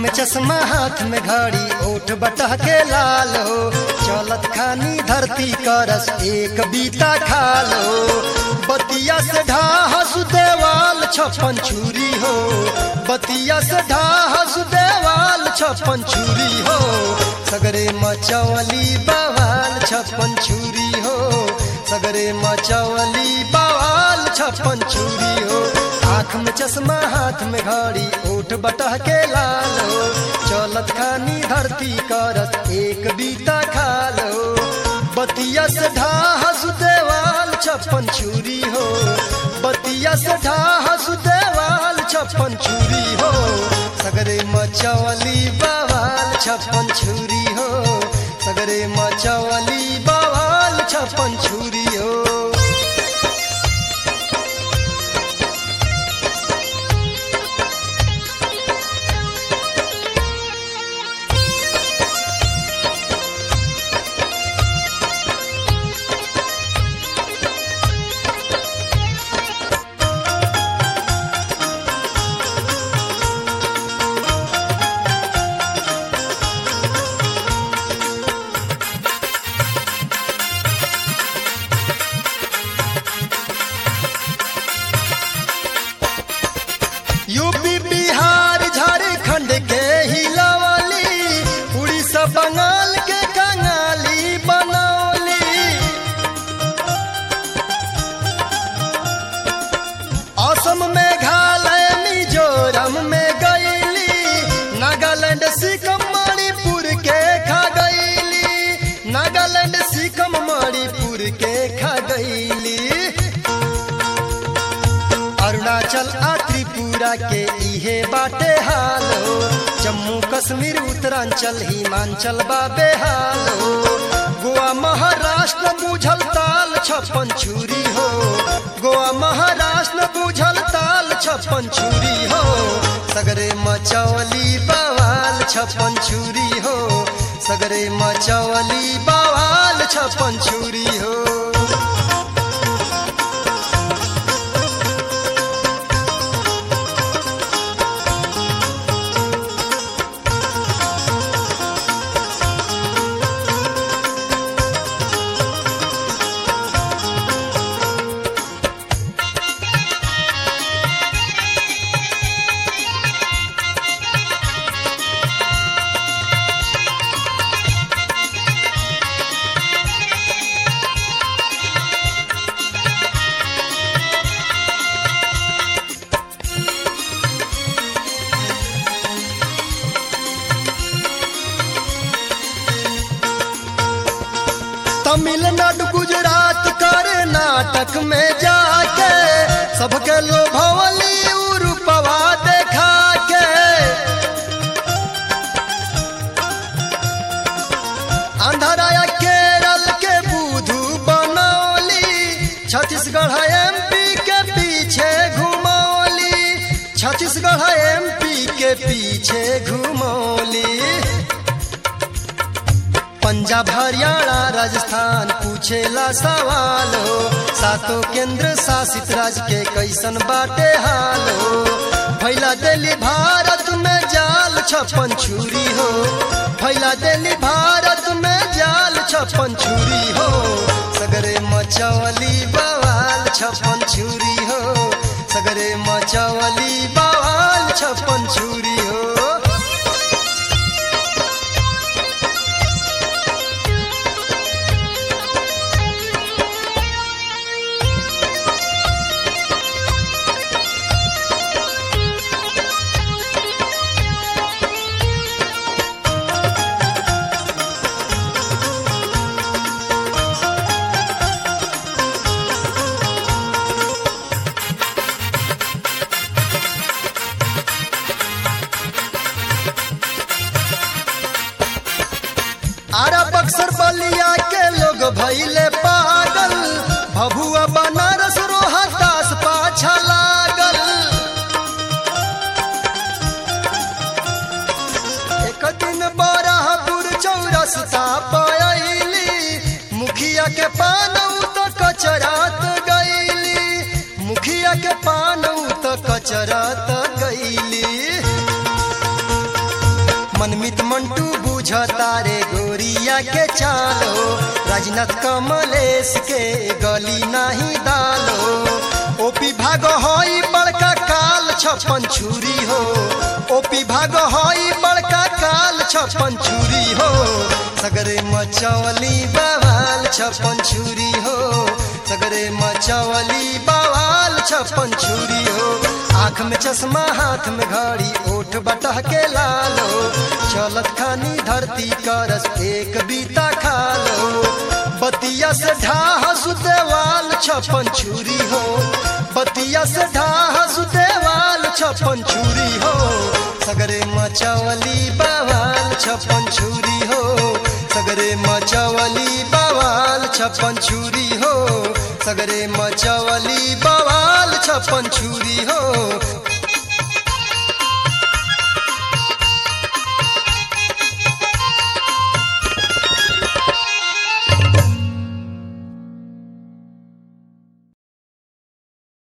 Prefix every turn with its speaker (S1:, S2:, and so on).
S1: में चश्मा हाथ में घड़ी ओठ बटह के लाल हो चलत खानी धरती करस एक बीता खाल हो बतिया से ढाहस देवाल छप्पन छुरी हो बतिया से ढाहस देवाल छप्पन छुरी हो सगरे मचवली बवाल छप्पन छुरी हो सगरे मचवली बवाल छप्पन छुरी हो आँख में चश्मा हाथ में घड़ी ओठ बटह के लाल हो चलत खानी धरती करत एक बीता खाल हो बतिया से ढाहस देवाल छप्पन छुरी हो बतिया से ढाहस देवाल छप्पन छुरी हो सगरे मचवली बवाल छप्पन छुरी हो सगरे मचवली बवाल छप्पन छुरी हो यूपी बिहार झारखंड के हिलवली उड़ीसा बंगाल के कंगाली बनौली असम में घालय मिजोरम में गईली नागालैंड सिक्किम मणिपुर के खा गईली नागालैंड सिक्किम मणिपुर के खा गईली अरुणाचल आ त्रिपुरा के इहे बाटे हाल हो जम्मू कश्मीर उत्तरांचल हिमांचल बाबे हाल हो गोवा महाराष्ट्र बुझल ताल छप्पन छुरी हो गोवा महाराष्ट्र बुझल ताल छप्पन छुरी हो सगरे मचवली बवाल छप्पन छुरी हो सगरे मचवली बवाल छप्पन छुरी हो तमिलनाडु गुजरात कर्नाटक में जाके सबके लोभवली रूपवा देखा के आंध्रा केरल के बुधू बनौली छत्तीसगढ़ एमपी के पीछे घुमौली छत्तीसगढ़ एमपी के पीछे घुमौली पंजाब हरियाणा राजस्थान पूछेला सवाल हो सातों केंद्र शासित राज्य के कैसन बाटे हाल हो फैला दिल्ली भारत में जाल छप्पन छुरी हो फैला दिल्ली भारत में जाल छप्पन छुरी हो सगरे मचवली बवाल छप्पन छुरी हो सगरे मचवली बवाल छप्पन छुरी हो आरा बक्सर बलिया के लोग भैले पागल भभुआ बनारस रोहतास पाछा लागल एक दिन बराहपुर चौरस्ता पयली मुखिया के पानौ तो कचरात गईली मुखिया के पानौ तो कचरात गईली बुझ तारे गोरिया के चाल हो राजनाथ कमलेश के गली नहीं दाल हो ओपी भाग होई बड़का काल छप्पन छुरी हो ओपी भाग होई बड़का काल छप्पन छुरी हो सगरे मचवली बवाल छप्पन छुरी हो सगरे मचवली बवाल छप्पन छुरी हो आँख में चश्मा हाथ में घड़ी ओठ बटह के लाल हो चलत खानी धरती करस एक बीता खाल हो बतिया से ढाह सुदेवाल छप्पन छुरी हो बतिया से ढाह सुदेवाल छप्पन छुरी हो सगरे मचवली बवाल छप्पन छुरी हो सगरे मचवली बवाल छप्पन छुरी हो सगरे मचवली बवाल छप्पन छुरी हो